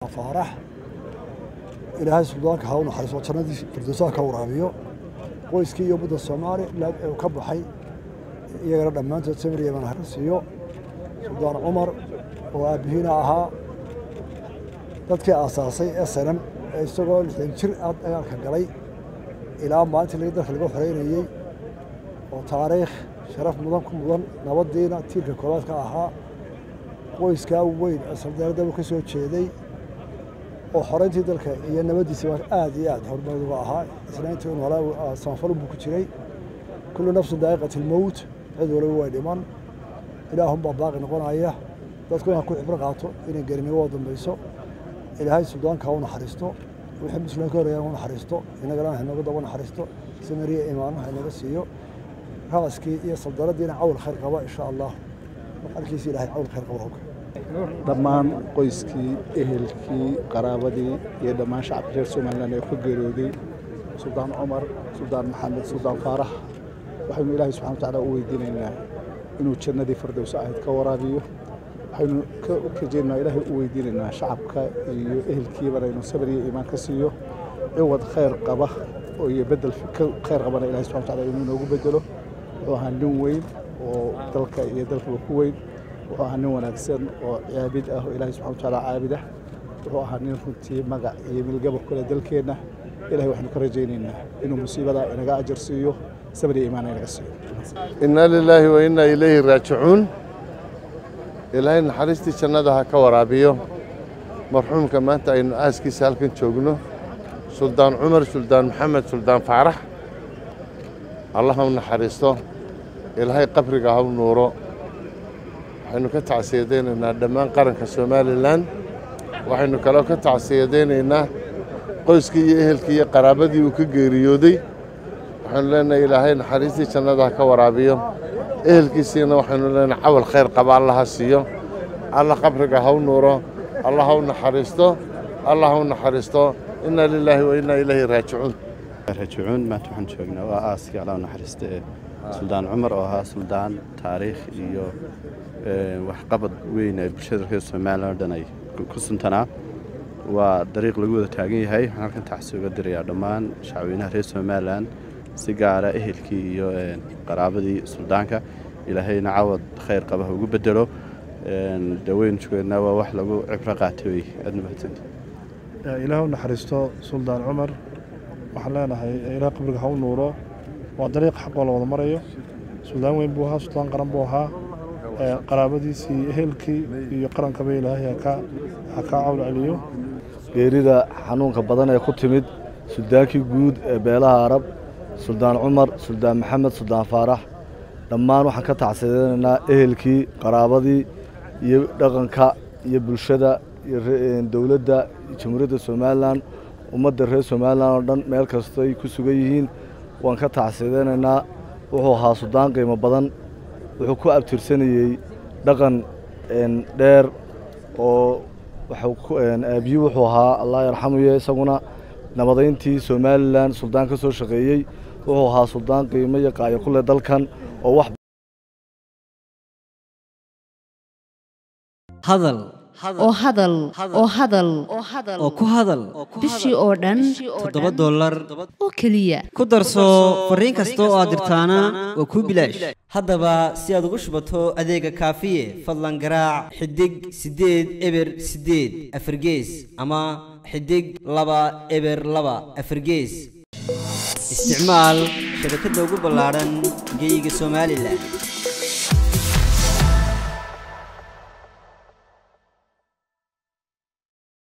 faarax ilaahay suldaanka ha u naxariiso jannadii firdowsaha ka waraabiyo qoyskii iyo ummadda soomaaliland ee uu ka baxay iyagana dhammaantood samir yeman ha siiyo suldaan cumar oo aabbihiina ahaa dadkii aasaasay ee sanam ee isagoo lixdan jir ah dagaalka galay ilaa maalintii laga dalka laga xoreynayey oo taariikh sharaf mudan ku mudan nabaddiina tiirka koowaad ka ahaa qoyskaa weyn ee saldaaradaba ka soo jeeday oo xoreyntii dalka iyo nabaddiisa aad iyo aad horumar uga ahaa islaantii un walaa samafalun buu ku jiray kullu nafsin daa'iqat ilmowt cid waliba way dhiman ilaahunbaa baaqi noqonaya dadku inaan ku xibro qaato inay gerinimo oo dambayso ilaahay suldaanka ha u naxariisto wixii muslimka horreeyaan u naxariisto innagana hanagu daba naxariisto samariya imaano ha inaga siiyo raaskii iyo saldanadiina cawl khayr qaba insha allah halkiisi ilahay cawl khayr qaba roga dhammaan qoyskii ehelkii qaraabadii iyo dhammaan shacabka reer somalilan ee ku geeriyooday suldaan cumar suldaan maxamed suldaan faarax waxaynu ilaahay subxana watacaala u weydiinaynaa inuu jannadii firdowsa ahayd ka waraabiyo waxaynu ka rajeynaa ilaahay u weydiinaynaa shacabka iyo ehelkiibana inuu sabir iyo iimaan ka siiyo ciwad khayr qaba oo iyo bedel khayr qabana ilahay subxana watacaala inuu inoogu bedelo wuxuu ahaa nin weyn oo dalka iyo dalkaba ku weyn wuxuu ahaa nin wanaagsan oo caabid ah oo ilaahay subxana watacaala caabid ah wuxuu ahaa nin runtii magac iyo milgaba kule dalkeenna ilahay waxaynu ka rajaynaynaa inuu musiibadaa inaga ajar siiyo sabir iyo iimaana inaga siiyo inna lilaahi wa inna ilayhi raajicuun ilaahay naxariistii jannada ha ka waraabiyo marxuumka maanta aynu aaskiisa halkan joogno suldaan cumar suldaan maxamed suldaan faarax allah ha u naxariisto ilaahay qabriga ha u nuuro waxaynu ka tacsiyadaynaynaa dhammaan qaranka somalilan waxaynu kaloo ka tacsiyadaynaynaa qoyskii iyo ehelkii iyo qaraabadii uu ka geeriyooday waxaynu leenahay ilaahay naxariistii jannada ha ka waraabiyo ehelkiisiina waxaynu leenahay cawal khayr qaba allah ha siiyo allah qabriga ha u nuuro allah ha u naxariisto allah ha u naxariisto inna lilaahi wa inna ilayhi raajicuun raajicuun maanta waxaan joognaa waa aaskii allah u naxariista ee suldaan cumar oo ahaa suldaan taariikh iyo waxqabad weyn ee bulshada reer somalilan oo dhan ay ku suntanaa waa dariiq lagu wada taagan yahay waxaan halkan tacsi uga dirayaa dhammaan shacweynaha reer somalilan si gaara ehelkii iyo qaraabadii suldaanka ilaahayna cawad khayr qaba ha ugu bedelo daweyn joogeedna waa wax lagu cibro qaatay wey aadna mahadsanta ilaah u naxariisto suldaan cumar waxaan leenahay ilaah qabriga ha u nuuro waa dariiq xaqoo la wada marayo suldaan weyn buu ahaa suldaan qaran buu ahaa qaraabadiisii ehelkii iyo qarankaba ilaahay ha kaa cawl celiyo geerida xanuunka badan ee ku timid suldaankii guud ee beelaha arab suldaan cumar suldaan maxamed suldaan faarax dhammaan waxaan ka tacsiyadaynaynaa ehelkii qaraabadii iyo dhaqanka iyo bulshada iyo dowladda jamhuuriyadda somalilan ummadda reer somalilan oo dhan meel kastoy ku sugan yihiin waan ka tacsiyadaynaynaa wuxuu ahaa suldaan qiimo badan wuxuu ku abtirsanayey dhaqan dheer oo aabiyi wuxuu ahaa allah yarxamuye isaguna nabadayntii somalilan suldaan ka soo shaqeeyey wuxuu ahaa suldaan qiimo iyo qaayo ku leh dalkan oo wax hadal oo hadal oo hadal oo ku hadal bishii oo dhan toddoba dollar oo keliya ku darso fariin kasta oo aad dirtaana waa kuu bilaash haddaba si aad ugu shubato adeega kaafiye fadlan garaac xidig siddeed eber siddeed afargees ama xidig laba eber laba afargees isticmaal shabakadda ugu ballaadhan geyga somalilan